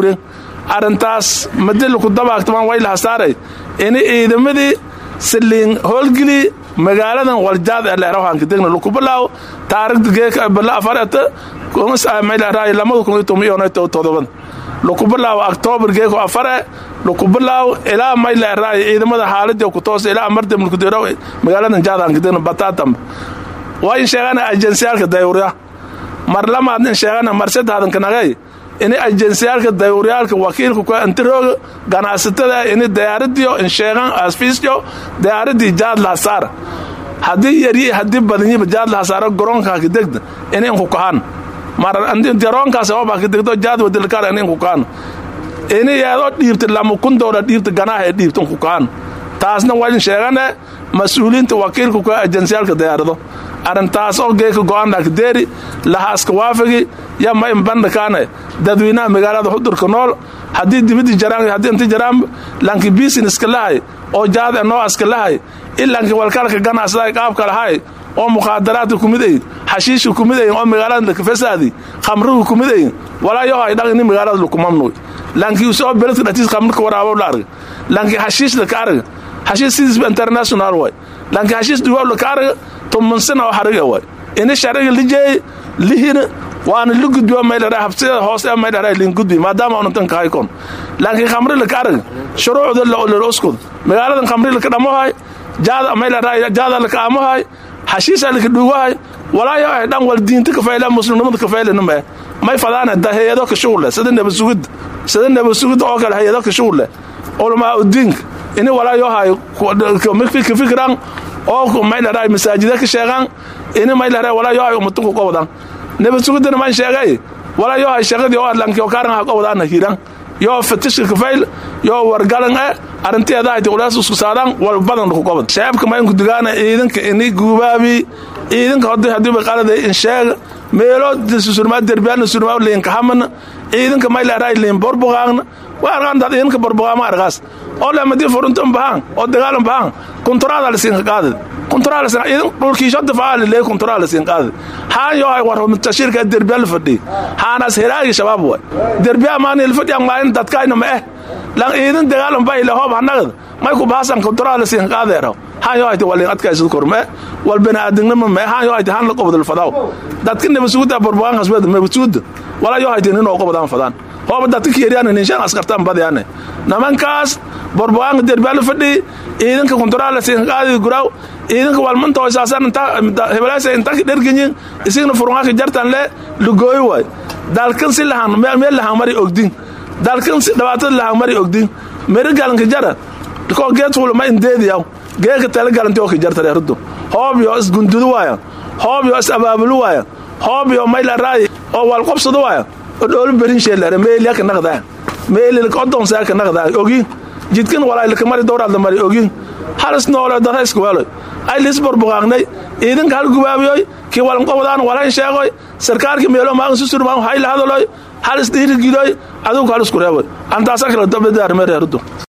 guren arrintaas madilaku dabaagtamaan way lahasaaray ini ciidamadii saliin howlgeli magaaladan waljaad ee leerahanka degna lukubalaaw taarigda geeka bala afareta kumasmayleeraay lamada kun iyo toban iyo todobada lukubalaaw octoobar geeko afare lukubalaaw ilaa mayleeraay ciidamada xaaladii ku toos ilaa amarta mulkudero magaaladan jaadhanka degna bataatam waa in sheegana ajensyaalka dayuurya mar lamaad in sheegana mar saddexdan kanagay ini ajensyaalka dayuuryaalka wakiilka ku antirooga ganacsatada ini diyaaradiyo in sheegan asfiisyo diyaaradii jaad lahasaar haddii yaryi haddii badanyiba jaad lahasaaro garoonka degda ini inku kahan mar garoonkaas oba degdo jaad wadilkaar ini inku kahan ini yeedoo dhiibta lama kun doolar dhiibta ganaaha ee dhiibta inku kahan taasna waa in sheegane mas-uuliyiinta wakiilka ku ajensyaalka diyaarado arrintaas oo geeka go-aanakdeeri lahaaska waafigi ya ma inbandhakaane dadweynaha magaalada xudurka nool haddii dibidii jaraan haddii inti jaraan lanki businesska lahay oo jaad e noocaska lahay ilanki walkalka ganacsaday qaabka lahay oo mukhaadaraadka kumid ayin xashiishka kumid ayin oo magaalada fasaadi khamriga kumid ayin walaa yo hay dhaq ini magaalada lukumamnuy lanki usoo beledka dhatiis khamrika waraabo la arga lanki xashiishda ka arga xashiish sidiisba international way lanki xashiish duwaawla ka arga tumansina oo xariga way ini shariga lijeey lihina waana li gudbiyo maydhara habsida hoose maydhara lin gudbi maadaama unantan kahay kon laakiin khamrila ka arag shuruucda la uskud magaaladan khamrila ka dhamohay jaada maydhara jaada la ka amohay xashiisa la ka dhuugahay walaayo ay dhan wal diinta ka fayla muslimnimada ka fayla nima may fadaana da hayado ka shughul sida nabad sugid sida nabad sugid oo kale hayado ka shughul ulama udiin ini walaayo hay ka fikran oo maydhara masaajida ka sheegan ini maydhara walaayo hay umatuku qowdan nabad sugidana maan sheegay walaa yoo hay shaqadii oo adlanki oo kaaran ha qowdaana hiran yoo fatishka kafayl yoo wargalan e arrinteeda hayti ulaas isku saadaan wal badan ku qobad shabaabka ma inku digaana ciidanka ini guubaabi ciidanka hodi hadii ba qalada in sheeg meelo surmaa derbiyaana surmaa liinka hamana ciidanka mayleeray liin borbogaagna waa argaan dad ciidanka borbogaama argaas oo leemadii furuntan bahaan oo dagaalan bahaan kunturaada lasiinka qaadad dhulkiisho difaacaa lee kunturaa lasiin qaadad haan yoo hay war tashiirka derbiya la fadhiy haanaas helaagi shabaab way derbiya maani la fadhiyan maalin dadkayna ma eh lan ciidan dagaalan ba ile hoob hanagad may ku baasan kunturaa lasiin qaadeero haan yoo hayti waliin adkaysad korme wal baniaadinima me haan yoo hayti haan la qobdal fadaw dadka nabasuguda borbogaan hasbada nabasuguda walaa yoo hayti ninoo qobdaan fadaan hooba dadka keeriyaan ninshaan askartaan badyaane nimankaas borbogaanka derbiya la fadhiy ciidanka kunturaa lasiin qaadi guraaw ciidanka walmanta hoysaasan hebelaasa inta dherganyin isigna furungaaka jartan le lugooy waay dalkan si lahan meel lahan mari ogdin dalkan si dhibaatada lahan mari ogdin meri galanka jara koo geed fula ma indeediyaw geeka tala galanti oo ka jarta reerudu hoobyo isgundudu waaya hoobyo is abaabulu waaya hoobyo mayla raayi oo walqobsadu waaya oo dhoolu berin sheelare meeliya ka naqdaa meelilka odonsaa ka naqdaa ogin jidkan walaylaka mari dowraadla mari ogin halis noole dadayska weeloy ay lis borboqaaqnay ciidanka hal gubaabiyoy kii walanqobdaan walayn sheegoy sarkaalkii meelo maagan susurmaan hayla hadaloy halis dhiirigidoy adugu halisku reeboy antaasa kala dabadaarme reerudu